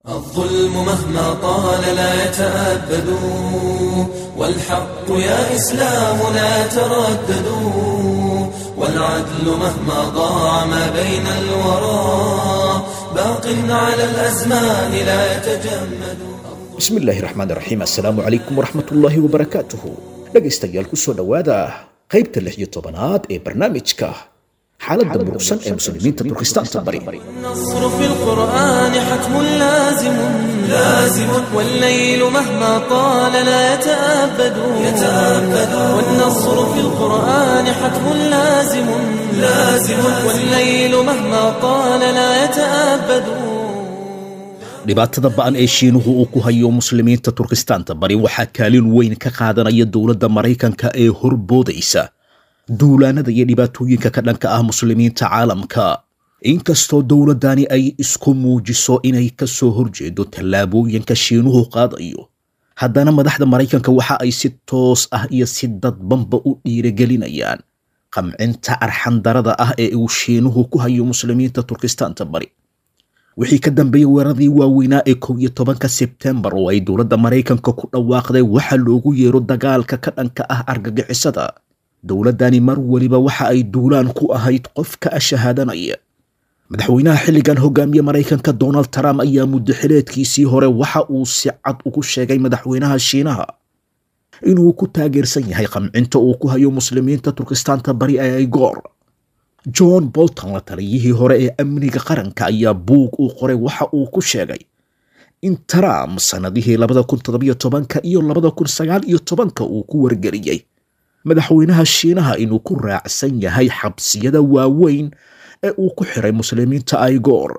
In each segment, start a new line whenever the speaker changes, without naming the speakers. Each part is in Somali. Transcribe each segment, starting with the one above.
الظلم مهما طال لا يتأبد والحق يا إسلام لا تردد والعدل مهما ضاع ما بين الورى باق على الأزمان لا يتجمد
bismi illaahi raxmaan raxiim assalaamu calaykum waraxmatullaahi wabarakaatuhu dhegaystayaal ku soo dhowaada qaybta lix iyo tobanaad ee barnaamijka xaaladda murugsan ee muslimiinta turkistaanta bari
النصر في القرآن حتم لازم لازم والليل مهما طال لا يتأبد يتأبد والنصر في القرآن حتم لازم لازم والليل مهما طال لا يتأبد
dhibaatada ba'an ee shiinuhu uu ku hayo muslimiinta turkistaanta bari waxaa kaalin weyn ka qaadanaya dowladda maraykanka ee horboodaysa duulaanada iyo dhibaatooyinka ka dhanka ah muslimiinta caalamka inkastoo dowladdani ay isku muujiso inay ka soo horjeedo tallaabooyinka shiinuhu qaadayo haddana madaxda maraykanka waxa ay si toos ah iyo si dadbanba u dhiirigelinayaan qamcinta arxandarada ah ee uu shiinuhu ku hayo muslimiinta turkistaanta bari wixii ka dambeeyey weeraradii waaweynaa ee kow iyo tobanka sebtembar oo ay dowladda maraykanka ku dhawaaqday waxa loogu yeero dagaalka ka dhanka ah argagixisada dowladdani mar weliba waxa ay duulaan ku ahayd qofka ashahaadanaya madaxweynaha xilligan hogaamiye maraykanka donald trump ayaa muddaxileedkiisii hore waxa uu si cad ugu sheegay madaxweynaha shiinaha inuu ku taageersan yahay qamcinta uu ku hayo muslimiinta turkistaanta bari ee ay goor john bolton la taliyihii hore ee amniga qaranka ayaa buug uu qoray waxa uu ku sheegay in trump sannadihii labada kun toddobiyo tobanka iyo labada kun sagaal iyo tobanka uu ku wargeliyey madaxweynaha shiinaha inuu ku raacsan yahay xabsiyada waaweyn ee uu ku xiray muslimiinta aigoor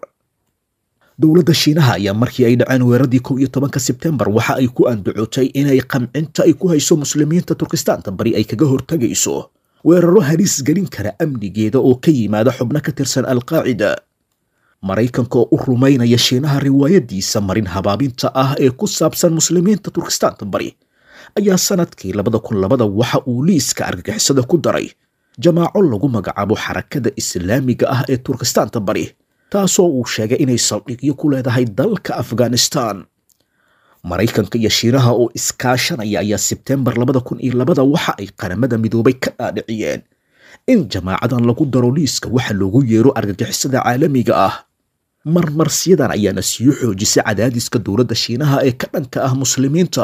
dowladda shiinaha ayaa markii ay dhaceen weeraradii kow iyo tobanka sebtembar waxa ay ku andacootay inay qamcinta ay ku hayso muslimiinta turkistaanta bari ay kaga hortegayso weeraro halis gelin kara amnigeeda oo ka yimaada xubno ka tirsan alqaacida maraykanka oo u rumaynaya shiinaha riwaayadiisa marin habaabinta ah ee ku saabsan muslimiinta turkistaanta bari ayaa sanadkii labada kun labada waxa uu liiska argagixisada ku daray jamaaco lagu magacaabo xarakada islaamiga ah ee turkistaanta bari taasoo uu sheegay inay saldhigyo ku leedahay dalka afghanistan maraykanka iyo shiinaha oo iskaashanaya ayaa sebtembar labada kun iyo labada waxa ay qaramada midoobay ka dhaadhiciyeen in jamaacadan lagu daro liiska waxa loogu yeero argagixisada caalamiga ah marmarsiyadan ayaana sii xoojisay cadaadiska dowladda shiinaha ee ka dhanka ah muslimiinta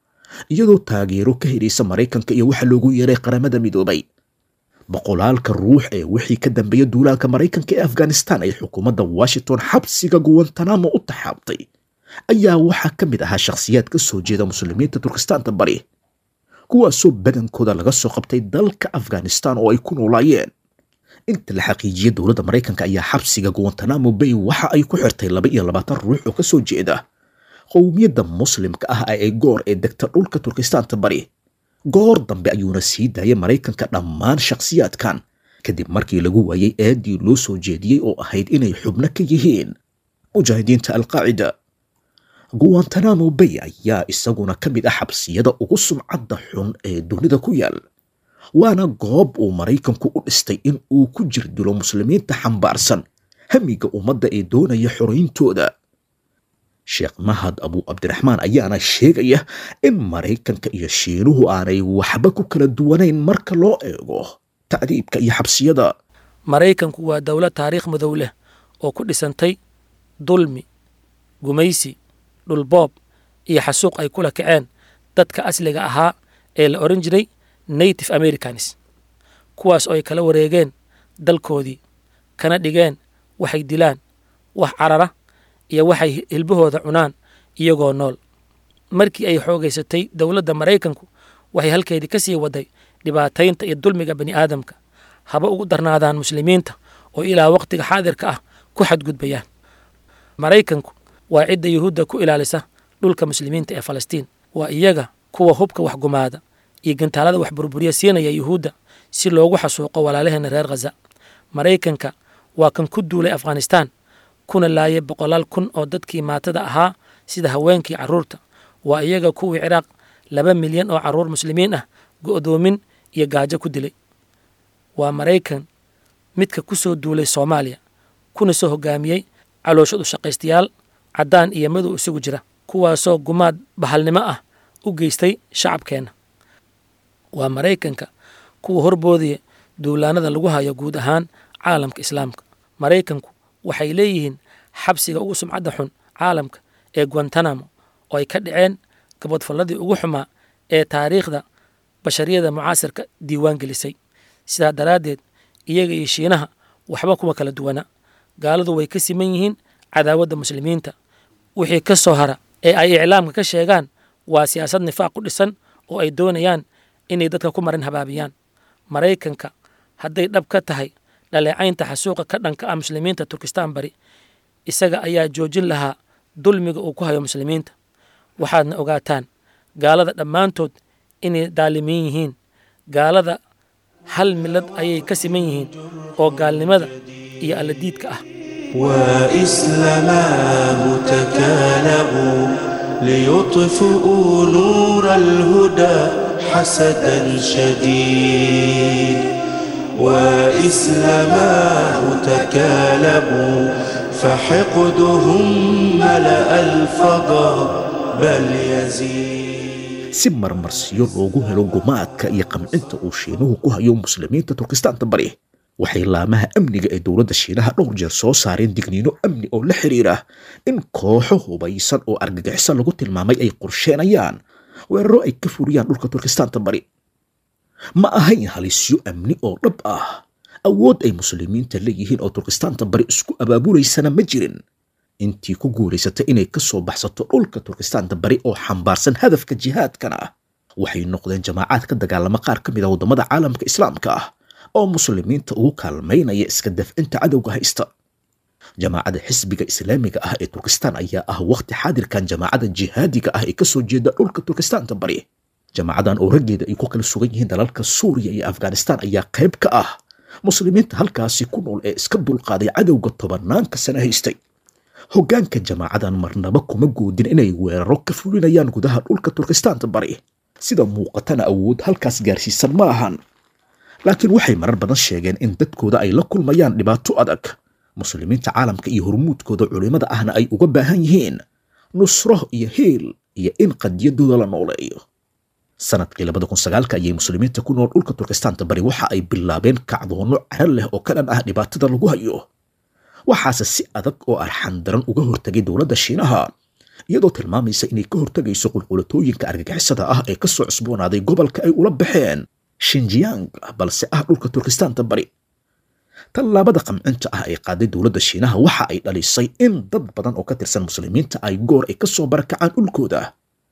iyadoo taageero ka helaysa maraykanka iyo waxa loogu yeeray qaramada midoobay boqolaalka ruux ee wixii ka dambeeya duulaanka maraykanka ee afghanistan ay xukuumadda washington xabsiga guwantanamo u taxaabtay ayaa waxaa ka mid ahaa shakhsiyaad ka soo jeeda muslimiinta turkistaanta bari kuwaasoo badankooda laga soo qabtay dalka afghanistan oo ay ku noolaayeen inta la xaqiijiyey dowladda maraykanka ayaa xabsiga guwantanamo bay waxa ay ku xirtay laba iyo labaatan ruux oo ka soo jeeda qowmiyadda muslimka ah ee goor ee degta dhulka turkistaanta bari goor dambe ayuuna sii daayay maraykanka dhammaan shakhsiyaadkan kadib markii lagu waayey eedii loo soo jeediyey oo ahayd inay xubno ka yihiin mujaahidiinta alqaacida guwantanamo bay ayaa isaguna ka mid ah xabsiyada ugu sumcadda xun ee dunida ku yaal waana goob uu maraykanku u dhistay in uu ku jirdilo muslimiinta xambaarsan hamiga ummadda ee doonaya xorayntooda sheekh mahad abu cabdiraxmaan ayaana sheegaya in maraykanka iyo shiinuhu aanay waxba ku kala duwanayn marka loo eego tacdiibka iyo xabsiyada
maraykanku waa dowlad taariikh madow leh oo ku dhisantay dulmi gumaysi dhulboob iyo xasuuq ay kula kaceen dadka asliga ahaa ee la odhan jiray native americans kuwaas oo ay kala wareegeen dalkoodii kana dhigeen waxay dilaan wax carara iyo waxay hilbahooda cunaan iyagoo nool markii ay xoogaysatay dowladda maraykanku waxay halkeedii ka sii waday dhibaataynta iyo dulmiga bani aadamka haba ugu darnaadaan muslimiinta oo ilaa wakhtiga xaadirka ah ku xadgudbayaan maraykanku waa cidda yuhuudda ku ilaalisa dhulka muslimiinta ee falastiin waa iyaga kuwa hubka wax gumaada iyo gantaalada wax burburiya siinaya yuhuudda si loogu xasuuqo walaalaheena reer khaza maraykanka waa kan ku duulay afghanistaan kuna laayay boqolaal kun oo dadkii maatada ahaa sida haweenkii carruurta waa iyaga kuwii ciraaq laba milyan oo carruur muslimiin ah go'doomin iyo gaajo ku dilay waa maraykan midka ku soo duulay soomaaliya kuna soo hogaamiyey calooshadu shaqaystayaal caddaan iyo madow isugu jira kuwaasoo gumaad bahalnimo ah u geystay shacabkeenna waa maraykanka kuwa horboodaya duulaanada lagu hayo guud ahaan caalamka islaamka maraykanku waxay leeyihiin xabsiga ugu sumcadda xun caalamka ee guantanamo oo ay ka dhaceen gabadfalladii ugu xumaa ee taariikhda bashariyada mucaasirka diiwaan gelisay sidaa daraaddeed iyaga iyo shiinaha waxba kuma kala duwana gaaladu way ka siman yihiin cadaawadda muslimiinta wixii ka soo hara ee ay iclaamka ka sheegaan waa siyaasad nifaaq ku dhisan oo ay doonayaan inay dadka ku marin habaabiyaan maraykanka hadday dhab ka tahay dhaleecaynta xasuuqa ka dhanka ah muslimiinta turkistaan bari isaga ayaa joojin lahaa dulmiga uu ku hayo muslimiinta waxaadna ogaataan gaalada dhammaantood inay daalimiin yihiin gaalada hal milad ayay ka siman yihiin oo gaalnimada iyo alladiidka ah
وإسلاماه تكالبوا ليطفئوا نور الهدى حسدا شديد وإسلاماه تكالبوا فحقدهم ملأ الفضاء بل يزيد
si marmarsiyo loogu helo gumaadka iyo qamcinta uu shiinuhu ku hayo muslimiinta turkistaanta bari waxay laamaha amniga ee dowladda shiinaha dhowr jeer soo saareen digniino amni oo la xiriira in kooxo hubaysan oo argagixiso lagu tilmaamay ay qorsheenayaan weeraro ay ka furiyaan dhulka turkistaanta bari ma ahayn halisyo amni oo dhab ah awood ay muslimiinta leeyihiin oo turkistaanta bari isku abaabulaysana ma jirin intii ku guulaysatay inay ka soo baxsato dhulka turkistaanta bari oo xambaarsan hadafka jihaadkana waxay noqdeen jamaacaad ka dagaalama qaar ka mid a waddamada caalamka islaamka ah oo muslimiinta ugu kaalmaynaya iska dafcinta cadowga haysta jamaacada xisbiga islaamiga ah ee turkistaan ayaa ah wakhti xaadirkan jamaacada jihaadiga ah ee ka soo jeeda dhulka turkistaanta bari jamaacadan oo raggeeda ay ku kala sugan yihiin dalalka suuriya iyo afghanistaan ayaa qayb ka ah muslimiinta halkaasi ku nool ee iska dulqaaday cadowga tobanaanka sana haystay hoggaanka jamaacadan marnaba kuma goodin inay weeraro ka fulinayaan gudaha dhulka turkistaanta bari sida muuqatana awood halkaas gaarsiisan ma ahan laakiin waxay marar badan sheegeen in dadkooda ay la kulmayaan dhibaato adag muslimiinta caalamka iyo hormuudkooda culimmada ahna ay uga baahan yihiin nusro iyo hiil iyo in qadiyadooda la nooleeyo sanadkii labada kun sagaalka ayay muslimiinta ku nool dhulka turkistaanta bari waxa ay bilaabeen kacdoono carar leh oo ka dhan ah dhibaatada lagu hayo waxaase si adag oo arxan daran uga hortagay dowladda shiinaha iyadoo tilmaamaysa inay ka hortagayso qulqulatooyinka argagixisada ah ee ka soo cusboonaaday gobolka ay ula baxeen shinjiyang balse ah dhulka turkistaanta bari tallaabada qamcinta ah ee qaaday dowladda shiinaha waxa ay dhalisay in dad badan oo ka tirsan muslimiinta ay goor ay ka soo barakacaan dhulkooda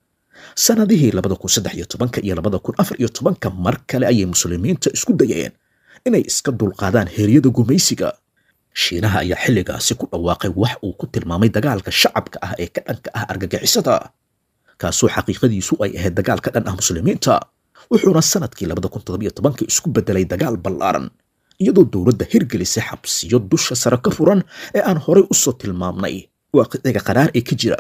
sanadihii labada kun saddex iyo tobanka iyo labada kun afar iyo tobanka mar kale ayay muslimiinta isku dayeen inay iska dulqaadaan heeryada gumaysiga shiinaha ayaa xilligaasi ku dhawaaqay wax uu ku tilmaamay dagaalka shacabka ah ee ka dhanka ah argagixisada kaasoo xaqiiqadiisu ay ahayd dagaal ka dhan ah muslimiinta wuxuuna sanadkii labada kun toddobiyo tobanka isku bedelay dagaal ballaaran iyadoo dowladda hirgelisay xabsiyo dusha sare ka furan ee aan horay u soo tilmaamnay waaqiciga qaraar ee ka jira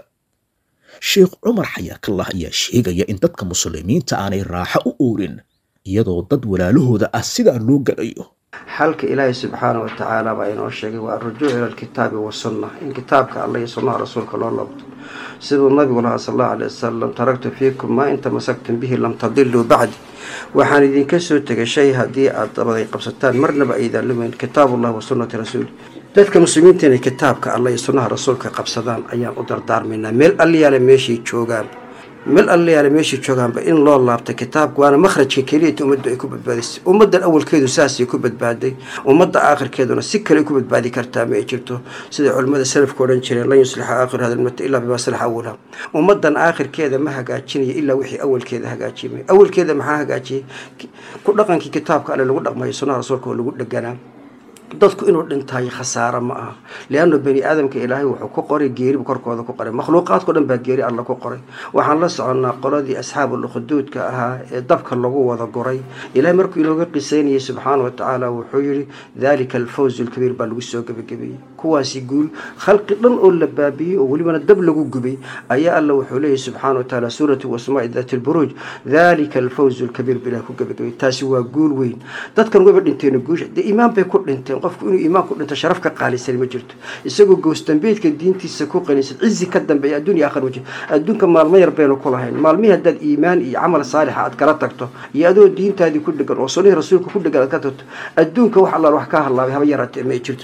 sheekh cumar xayaakallah ayaa sheegaya in dadka muslimiinta aanay raaxo u oorin iyadoo dad walaalahooda ah sidaa loo galayo
xalka ilaahay subxaana wa tacaala baa inoo sheegay waa arujuuc ila alkitaabi wasunna in kitaabka alla iyo sunnaha rasuulka loo labto siduu nabigu lahaa sal allahu alay wasalam taraktu fiikum maa in tamasaktum bihi lam tadiluu bacdi waxaan idinka soo tegay shay haddii aad dabaday qabsataan marnaba aydaan lumayn kitaabullahi wa sunnati rasuuli dadka muslimiinta inay kitaabka alla iyo sunnaha rasuulka qabsadaan ayaan u dardaarmaynaa meel alliyaale meeshay joogaan meel alliyaale meeshay joogaanba in loo laabta kitaabka waana makhrajka keliyata ummaddu ay ku badbaadisay ummaddan awalkeedu saasay ku badbaaday ummadda aakhirkeeduna si kale ku badbaadi kartaa ma ay jirto sida culimmada salafku odhan jireen lan yuslixa aakhiru hada lmata ilaa bimaa salaxa awalha ummaddan aakhirkeeda ma hagaajinayo ilaa wixii awalkeeda hagaajimay awalkeeda maxaa hagaajiyay ku dhaqankii kitaabka alle lagu dhaqmayo sunnaha rasuulka oo lagu dheganaa dadku inuu dhintaayo khasaaro ma aha lianna bani aadamka ilaahay wuxuu ku qoray geeribu korkooda ku qoray makhluuqaadkao dhan baa geeri alla ku qoray waxaan la soconnaa qoladii asxaabul ukhuduudka ahaa ee dabka lagu wada goray ilaahay markuu inooga qisaynayay subxaana wa tacaala wuxuu yidhi daalika alfawzu alkabiir baa lagu soo gebagabeeyey kuwaasi guul khalqi dhan oo la baabiyey oo welibana dab lagu gubay ayaa alla wuxuu leeyahy subxaana wa tacaala suuratu wasmaai daati lburuuj dalika alfawzu lkabiir bilah ku gabagabay taasi waa guul weyn dadkan wayba dhinteen guusha dee iimaan bay ku dhinteen qofku inuu iimaan ku dhinto sharaf ka qaalisan ma jirto isagoo goosdambeedka diintiisa ku qanisan cizi ka dambeeya adduun iyo aakhir waji adduunka maalmo yar baynu ku lahayn maalmihii haddaad iimaan iyo camal saalixa aad kala tagto iyo adoo diintaadii ku dhegan oo sunnihii rasuulka ku dhegan aad ka tagto adduunka wax allaal wax ka hadlaabay haba yaraatee ma ay jirto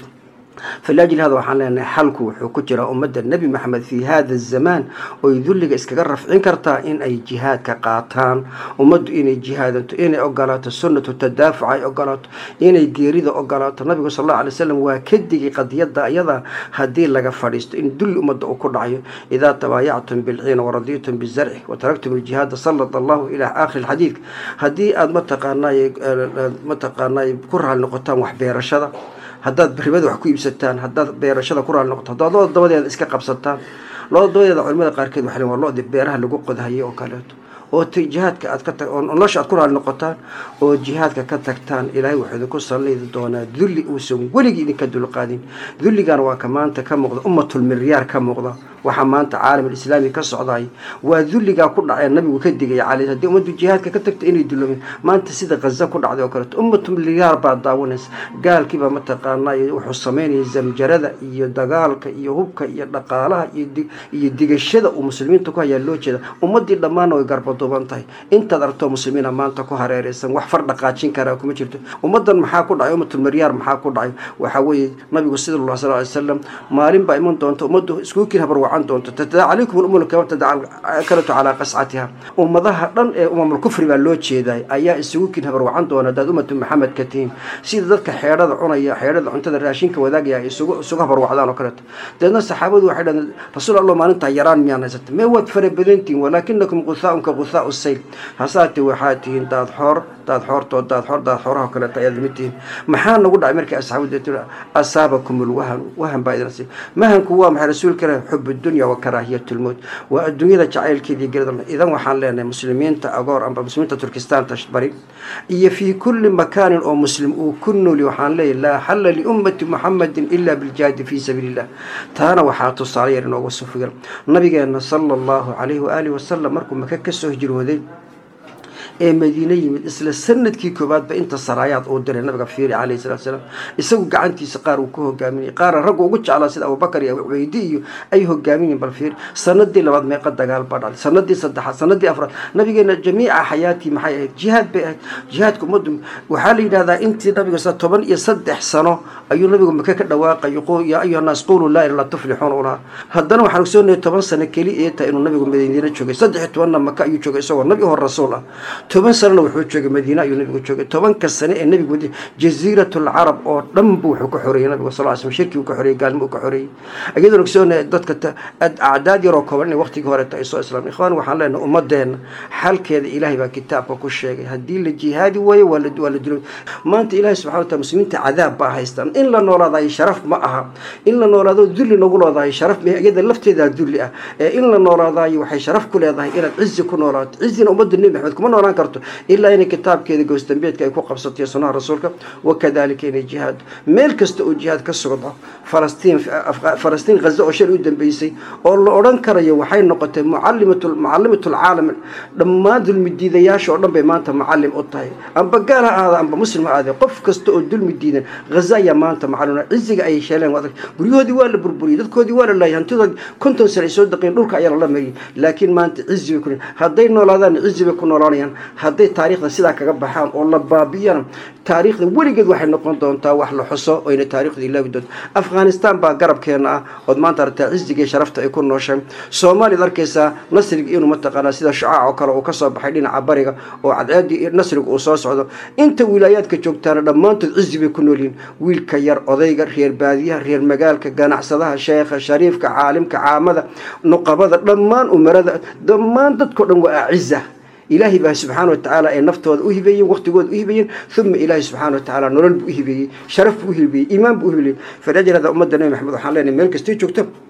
فلاجل هذا waxaan leenahay xalku wuxuu ku jiraa ummadda nebi maxamed fii hada zamaan oy dulliga iskaga rafcin kartaa in ay jihaadka qaataan ummaddu inay jihaadanto inay ogolaato sunnatu tadaafuc ay ogolaato inay geerida ogolaato nabigu sal allahu alay wasalam waa ka digay qadiyadda iyada haddii laga fadhiisto in dulli ummadda uu ku dhacayo idaa tabaayactum bilciina waradiitum bizarci wataraktum iljihaada sallat allahu ilaa aakhiri lxadiid haddii aada mataqaanaay mataqaanaay ku raali noqotaan wax beerashada haddaad ribada wax ku iibsataan haddaad beerashada ku raali noqoto haddaad looda dabadeeda iska qabsataan looda dabadeeda culimada qaarkeed waxay waa loodii beeraha lagu qodhayay oo kaleeto oo jihaadka aad ka tag oo nolosha aad ku raali noqotaan oo jihaadka ka tagtaan ilaahay wuxuu idinku sallaydi doonaa dulli uusan weligii idinka dulqaadin dulligan waa ka maanta ka muuqda ummatul miryaar ka muuqda waxaa maanta caalam alislaami ka socdaay waa dulligaa ku dhacee nabigu ka digaya caley haddii ummaddu jihaadka ka tagta inay duloomeen maanta sida khaza ku dhacday oo kaleeto ummatu milyaar baa daawanaysa gaalkiibaa mataqaanay wuxuu samaynaya zamjarada iyo dagaalka iyo hubka iyo dhaqaalaha iyo digashada uu muslimiinta ku hayaa loo jeeda ummadii dhammaanna way garbaduuban tahay intaad aragtoo muslimiina maanta ku hareeraysan wax far dhaqaajin karaa kuma jirto ummaddan maxaa ku dhacay ummatul miryaar maxaa ku dhacay waxaa weeye nabigu sida allah sal alay wasalam maalin baa iman doonta ummaddu iskuukiin habarwaca doonto tadaca calaykum alumul kama tadaca kalatu calaa qascatiha ummadaha dhan ee umamul kufri baa loo jeeday ayaa isugu kin habarwacan doona hadaad ummatu maxamed ka tihiin sida dadka xeedhada cunaya xeedhada cuntada raashinka wadaagaya ay isugu isugu habarwacdaan oo kaleeto deedna saxaabadu waxay dhahdeen rasuul allah maalintaa yaraan miyaan haysata mee waad fara badantihin walaakinakum guthaaun ka guthaau sayl hasaate waxaad tihiin daad xoor daad xoortoo daad xoor daad xooraha kaleeto ayaad lamid tihiin maxaa nagu dhacay markii asxaabadu tiri asaabakum ulwahan wahan baa idin asiib mahanku waa maxay rasuulka ilaah xub dunya wa karaahiyat lmowt waa adduunyada jacaylkeedii gerida idan waxaan leenahay muslimiinta agoor amba muslimiinta turkistaanta bari iyo fii kulli makaanin oo muslim uu ku nooli waxaan leeyahy laa xalla liummati muxamadin ila biljihaadi fii sabiili illah taana waxaa tusaale yar inooga sufigan nabigeena sala allahu calayhi waaalihi wasalam markuu maka kasoo hijrooday ee madiine yimid isla sanadkii koowaadba inta saraayaad uu diray nabiga fiiri calayhi salatu salaam isagu gacantiisa qaar uu ku hogaaminayay qaarna raggu ugu jeclaa sida abubakar iyo abubeydi iyo ay hogaaminayen bal fiiri sanadii labaad meeqa dagaal baa dhacday sanadii saddexaad sanadii afraad nabigeena jamiica xayaatii maxay ahayd jihaad bay ahayd jihaadka ummaddu waxaa la yidhahdaa intii nabiga sa toban iyo saddex sano ayuu nabigu maka ka dhawaaqayo yaa ayuha naas quluu laa ila tuflixuun u lahaa haddana waxaan ogsoonahay toban sano keli ee tahay inuu nabigu madiine joogay saddex iyo tobanna maka ayuu joogay isagoo nabi hor rasuul ah toban sanana wuxuu joogay madiine ayuu nabigu joogay tobanka sane ee nabigu madiine jasiiratul carab oo dhan bu wuxuu ka xoreeyey nabigu sal ly slm shirkii uu ka xoreeyey gaalmo uu ka xoreeyey iyadoon ogsoonaya dadka acdaad yaroo kooban inay waqtigii horeeta ay soo islaamay ikhwaan waxaan leenahay ummadeenna xalkeeda ilaahay baa kitaabka ku sheegay haddii la jihaadi waayo waa la waa la dilo maanta ilaahay subxana wa taala muslimiinta cadaab baa haystaan in la noolaadayo sharaf ma aha in la noolaado dulli nagu nooladayo sharaf ma iyada lafteedaa dulli ah ee in la noolaadayo waxay sharaf ku leedahay inaad cizi ku noolaato cizina ummadda nebi maxamed kuma noolaan karto ilaa inay kitaabkeeda goosdambeedka ay ku qabsatay sunnaha rasuulka wakadalika inay jihaad meel kasta oo jihaad ka socdo falastiin falastiin ghaza oo shal u dambeysay oo la odhan karayo waxay noqotay mucalimat mucalimat lcaalam dhammaan dulmi diidayaasha oo dhan bay maanta mucalim u tahay amba gaal ha ahaada amba muslim ha ahaade qof kasta oo dulmi diidan ghaza ayaa maanta macalum ciziga ay sheeleen waa guryahoodii waa la burburiyey dadkoodii waa la laayay hantidood konton sane ay soo daqeen dhulka ayaa lala mariyay laakiin maanta cizi bay ku hadday noolaadaan cizi bay ku noolaanayaan hadday taariikhda sidaa kaga baxaan oo la baabiyana taariikhda weligeed waxay noqon doontaa wax la xuso oyna taarikhda ilaawi doonto afghanistan baa garabkeena ah ood maanta aragtaa cizigii sharafta ay ku nooshay soomaaliyaad arkaysaa nasriga inuu mataqaanaa sida shucaac oo kale uu kasoo baxay dhinaca bariga oo cadceedii nasriga uu soo socdo inta wilaayaadka joogtaana dhammaantood cizi bay ku noolyihiin wiilka yar odayga reer baadiyaha reer magaalka ganacsadaha sheekha shariifka caalimka caamada nuqabada dhammaan umarada dhammaan dadkao dhan waa aciza ilaahay baa subxaana wa tacaala ay naftooda u hibeeyeen waqtigooda u hibeeyeen uma ilaahay subxaana wa tacaala nolol buu u hibeeyey sharaf buu u hibeeyey iimaan buu u hibeeyey fadajirada ummadda nebi maxamed waxaan leenahay meel kastay joogto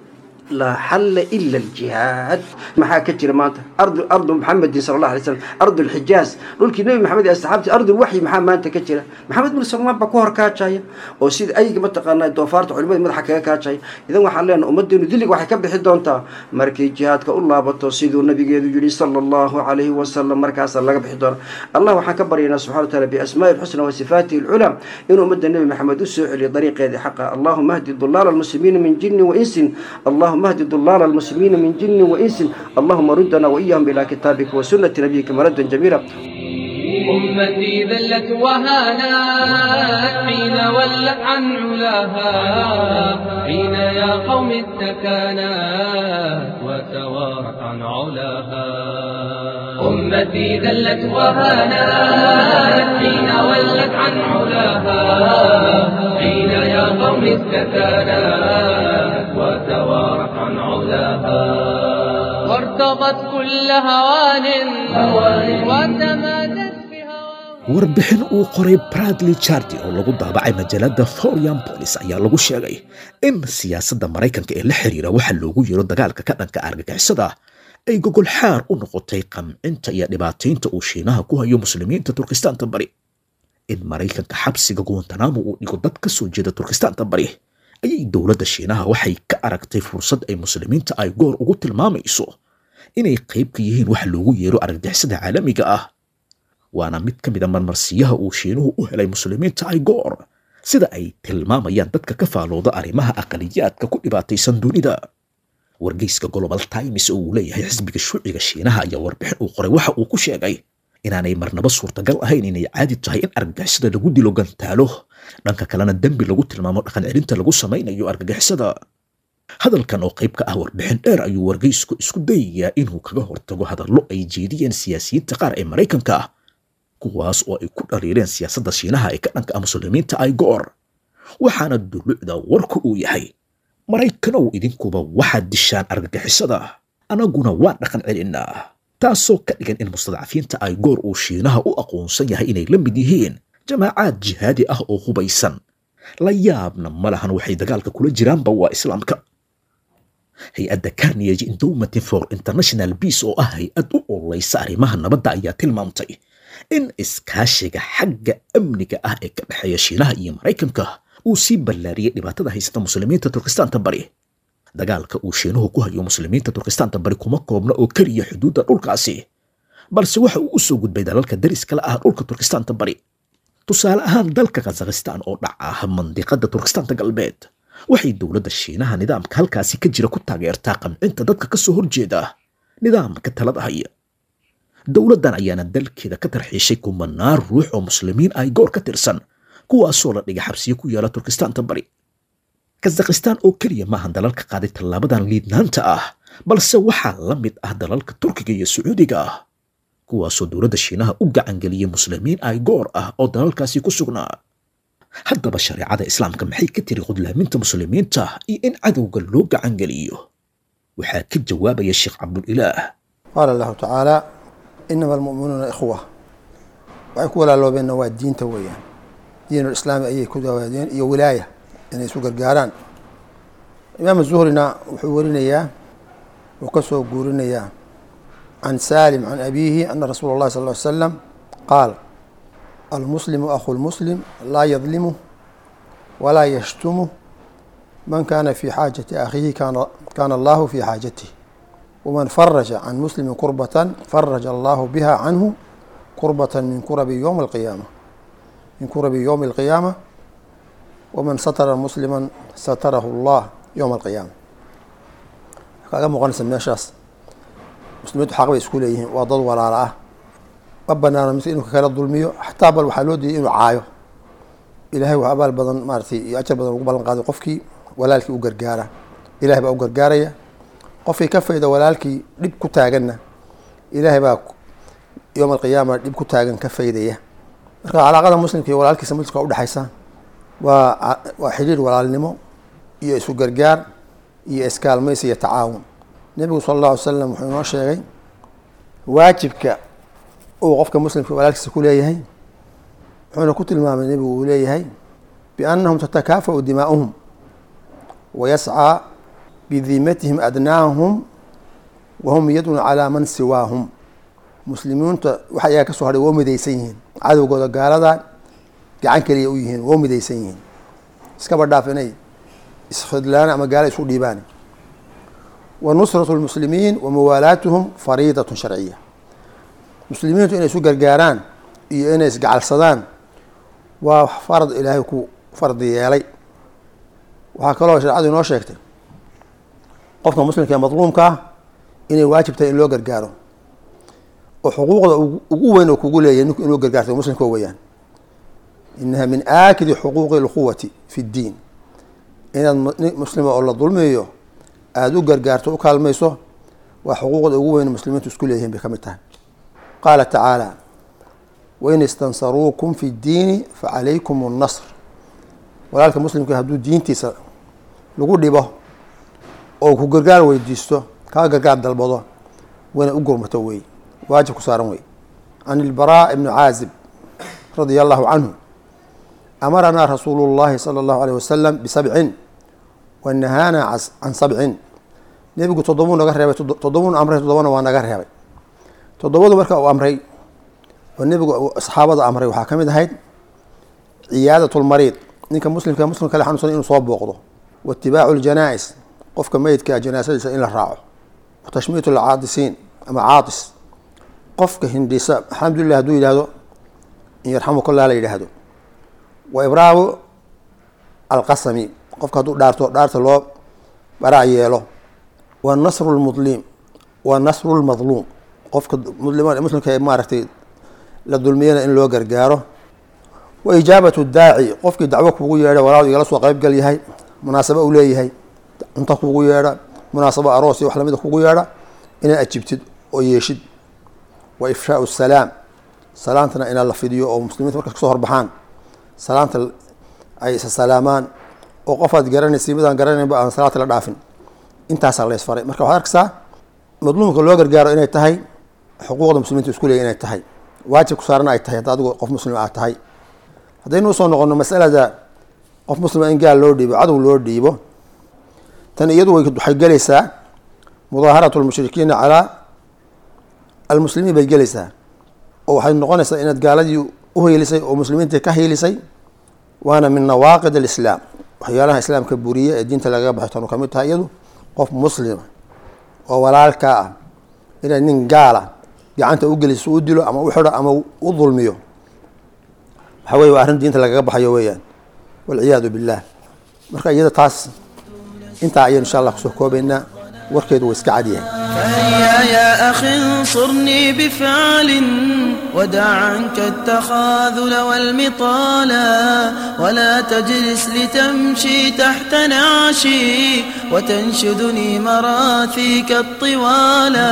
laa xalla ila aljihaad maxaa ka jira maanta ardu ardu maxamedin sala allah alay slam ardu lxijaaz dhulkii nebi maxamed iyo asxaabtii ardul waxyi maxaa maanta ka jira maxamed bin salmaan baa ku hor kaajaya oo sida ayga mataqaanaa doofaarta culimada madaxa kaga kaajaya idan waxaan leenahay ummadeenu dilliga waxay ka bixi doontaa markay jihaadka u laabato siduu nabigeedu yidhi sala allahu calayhi wasalam markaasaa laga bixi doona allah waxaan ka baryaynaa subxana wa taala biasmaa'i lxusna wa sifaatihi alculaa inuu ummadda nebi maxamed u soo celiyo dariiqeedii xaqa allahuma ahdi dulaala almuslimiina min jinni wa insin allahuma ahdi dulaala almuslimiina min jinni wa insin allahuma ruddana wa iyahum ilaa kitaabika wa sunnati nabiyika maradan jamiila
أمتي ذلت وهانات حين ولت عن علاها حين يا قوم استكانت وتوارت عن علاها أمتي ذلت وهانات حين ولت عن علاها حين يا قوم استكانت وتوارت عن علاها وارتضت كل هوان وتمادت
warbixin uu qoray bradley chardi oo lagu daabacay majallada thorian bolis ayaa lagu sheegay in siyaasadda maraykanka ee la xiriira waxa loogu yeero dagaalka ka dhanka argagixisada ay gogol xaar u noqotay qamcinta iyo dhibaataynta uu shiinaha ku hayo muslimiinta turkistaanta bari in maraykanka xabsiga guantanamo uu dhigo dad ka soo jeeda turkistaanta bari ayay dowladda shiinaha waxay ka aragtay fursad ay muslimiinta ay goor ugu tilmaamayso inay qayb ka yihiin wax loogu yeero argagixisada caalamiga ah waana mid ka mida marmarsiyaha uu shiinuhu u helay muslimiinta ay goor sida ay tilmaamayaan dadka ka faalooda arrimaha aqaliyaadka ku dhibaataysan dunida wargeyska global times oo uu leeyahay xisbiga shuuciga shiinaha ayaa warbixin uu qoray waxa uu ku sheegay inaanay marnaba suurtagal ahayn inay caadi tahay in argagixisada lagu dilo gantaalo dhanka kalena dembi lagu tilmaamo dhaqan celinta lagu samaynayo argagixisada hadalkan oo qayb ka ah warbixin dheer ayuu wargeysku isku dayayaa inuu kaga hortago hadallo ay jeediyeen siyaasiyiinta qaar ee maraykanka kuwaas oo ay ku dhaliireen siyaasadda shiinaha ee ka dhanka ah muslimiinta ay goor waxaana dulucda warku uu yahay maraykanow idinkuba waxaad dishaan argagixisada annaguna waan dhaqan celinnaa taasoo ka dhigan in mustadcafiinta ay goor uu shiinaha u aqoonsan yahay inay la mid yihiin jamaacaad jihaadi ah oo hubaysan la yaabna ma lahan waxay dagaalka kula jiraanba waa islaamka hay-adda carnage endowment for international peace oo ah hay-ad u ololeysa arrimaha nabadda ayaa tilmaamtay in iskaashiga xagga amniga ah ee ka dhexeeya shiinaha iyo maraykanka uu sii ballaariyey dhibaatada haysata muslimiinta turkistaanta bari dagaalka uu shiinuhu ku hayo muslimiinta turkistaanta bari kuma koobna oo keliya xuduudda dhulkaasi balse waxa uu u soo gudbay dalalka dariskala ah dhulka turkistaanta bari tusaale ahaan dalka kazakhistan oo dhac ah mandiqada turkistaanta galbeed waxay dowladda shiinaha nidaamka halkaasi ka jira ku taageertaa qamcinta dadka ka soo horjeeda nidaamka talada haya dowladdan ayaana dalkeeda ka tarxiishay kumanaan ruux oo muslimiin ay goor ka tirsan kuwaasoo la dhigay xabsiyo ku yaala turkistaanta bari kazakhistan oo keliya maahan dalalka qaaday tallaabadan liidnaanta ah balse waxaa la mid ah dalalka turkiga iyo sacuudiga ah kuwaasoo dowladda shiinaha u gacangeliyey muslimiin ay goor ah oo dalalkaasi ku sugnaa haddaba shareecada islaamka maxay ka tiri qudlaaminta muslimiinta iyo in cadowga loo gacangeliyo waxaa ka jawaabaya sheekh cabdulilaah
qaala allahu tacaala inama almu'minuuna ikhwa waxay ku walaaloobeenna waa diinta weeyaan diinulislaami ayay ku dawaadeen iyo wilaaya inay isu gargaaraan imaam zuhrina wuxuu warinayaa uu ka soo guurinayaa can salim can abiihi ana rasuula اllahi sal ly slam qaal almuslimu akhu lmuslim laa yadlimuh walaa yashtumuh man kana fi xaajati akhiihi kana allahu fi xaajatih wman faraja can muslimi kurbatan faraja allahu biha canhu kurbatan min kurabi ywmi alqiyaama min kurabi ywmi alqiyaama waman satara muslima satarahu allah ywma alqiyaama kaaga muuqanaysa meeshaas muslimiintu xaq bay isku leeyihiin waa dad walaala ah ma banaano midka inuu kakala dulmiyo xataa bal waxaa loo diiday inuu caayo ilahay wax abaal badan maaratay iyo ajar badan ugu ballan qaaday qofkii walaalkii u gargaara ilahay baa u gargaaraya qofkii ka fayda walaalkii dhib ku taaganna ilaahay baa yowma alqiyaama dhib ku taagan ka faydaya marka calaaqada muslimka iyo walaalkiisa muslimka udhexaysa waa waa xidhiir walaalnimo iyo isu gargaar iyo iskaalmaysi iyo tacaawun nebigu sala allahu alay slam wuxuu inoo sheegay waajibka uu qofka muslimka walaalkiisa ku leeyahay wuxuuna ku tilmaamay nebigu uu leeyahay biannahum tatakaafau dimaa'uhum wayascaa bidimatihim adnaahum wahum yadun calaa man siwaahum muslimiinta waxa iyaga kasoo hadhay waa midaysan yihiin cadowgooda gaalada gacan keliya u yihiin waa midaysan yihiin iskaba dhaaf inay iskhidlaan ama gaala isu dhiibaan wa nusratu lmuslimiin wa muwaalaatuhum fariidatun sharciya muslimiintu inay isu gargaaraan iyo inay isgacalsadaan waa farad ilaahay ku fardi yeelay waxaa kaloo sharecadu inoo sheegtay qofka muslimka ee madluumka ah inay waajib tahay in loo gargaaro oo xuquuqda ugu weyn oo kugu leeyahy ninku inuu gargaarto muslimka weyaan inaha min aakidi xuquuqi lquwati fi ddiin inaad nin muslima oo la dulmiyo aada u gargaarto u kaalmayso waa xuquuqda ugu weyn muslimiintu isku leeyihiin bay ka mid tahay qaala tacaala wain istansaruukum fi ddiini facalaykum nnasr walaalka muslimka hadduu diintiisa lagu dhibo oo ku gargaar weydiisto kaa gargaar dalbado wayna u gurmato wey waajib ku saaran wey can ilbaraa ibni caazib radia allahu canhu amaranaa rasuulu llahi sala allahu alayh wasalam bisabcin wa nahaanaa can sabcin nebigu toddobuu naga reebay toddobun amray toddobana waa naga reebay toddobadu marka uu amray oo nebigu saxaabada amray waxaa ka mid ahayd ciyaadat lmariid ninka muslimka muslim kale xanuunsan inuu soo booqdo wa itibaacu ljanaa-is qofka meydka janaasadiisa in la raaco wa tashmiit alcaadisiin ama caadis qofka hindhisa alxamdulilah hadduu yidhaahdo in yarxamukallah la yidhaahdo wa ibraabu alqasami qofka hadduu dhaarto dhaarta loo baraac yeelo wa nasru lmudlim wa nasru lmadluum qofka mudlima muslimka ee maaragtay la dulmiyana in loo gargaaro wa ijaabatu daaci qofkii dacwo kuugu yeedha walaal igala soo qeybgal yahay munaasabo uu leeyahay cunto kuugu yeedha munaasabo aroos iyo wax lamida kugu yeedha inaad ajibtid oo yeeshid wa ifshaau salaam salaantana inaad la fidiyo oo muslimiinta markas kasoo horbaxaan salaanta ay isa salaamaan oo qofaad garanaysa midaan garanaynba aan salaata la dhaafin intaasaa la ysfaray marka waxaad arkaysaa madluumka loo gargaaro inay tahay xuquuqda muslimiinta isku leeya inay tahay waajib ku saaran ay tahay hadda adigu qof muslim aad tahay haddaynu usoo noqono masalada qof muslima in gaal loo dhiibo cadow loo dhiibo tan iyadu waxay gelaysaa mudaaharatu lmushrikiina calaa almuslimiin bay gelaysaa oo waxay noqonaysaa inaad gaaladii u hiilisay oo muslimiintii ka hiilisay waana min nawaaqid alislaam waxyaalaha islaamka buriya ee diinta lagaga baxay tanu kamid tahay iyadu qof muslima oo walaalkaa ah inaad nin gaala gacanta u geliso u dilo ama u xidho ama u dulmiyo waxa weye waa arrin diinta lagaga baxayo weeyaan walciyaadu billah marka iyada taas intaa ayaynu insha allah kusoo koobaynaa warkeedu waa iska cadyahay
فهيا يا أخي انصرني بفعل ودع عنك التخاذل والمطالا ولا تجلس لتمشي تحت نعشي وتنشدني مراثيك الطوالا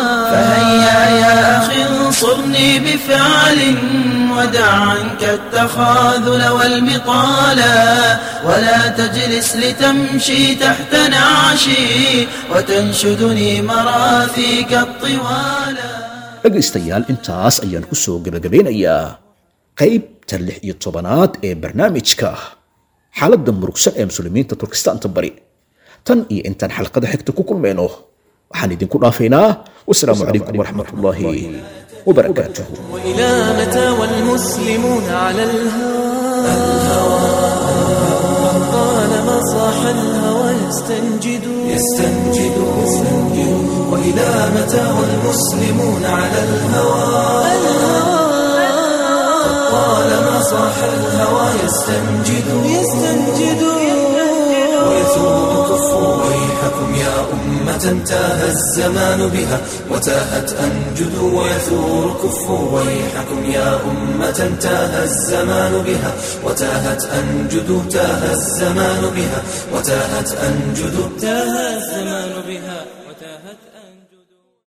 فهيا يا أخي انصرني بفعل ودع عنك التخاذل والمطالا ولا تجلس لتمشي تحت نعشي وتنشدني مراثيك الطوالا
dhegaystayaal intaas ayaan ku soo gebagabeynayaa qaybta lix iyo tobanaad ee barnaamijka xaaladda murugsan ee muslimiinta turkistaanta bari tan iyo intaan xalqada xigta ku kulmayno waxaan idinku dhaafaynaa wasalaamu calaykum waraxmatullaahi wabarakaatuh
وإلى متى والمسلمون على الهوى طالما صاح الهوى يستنجد يستنجد وإلى متى والمسلمون على الهوى طالما صاح الهوى يستنجد يستنجد ويثور كفوا ويحكم يا أمة تاه الزمان بها وتاهت أنجد ويثور كفوا ويحكم يا أمة تاه الزمان بها وتاهت أنجد تاه الزمان بها وتاهت أنجد تاه الزمان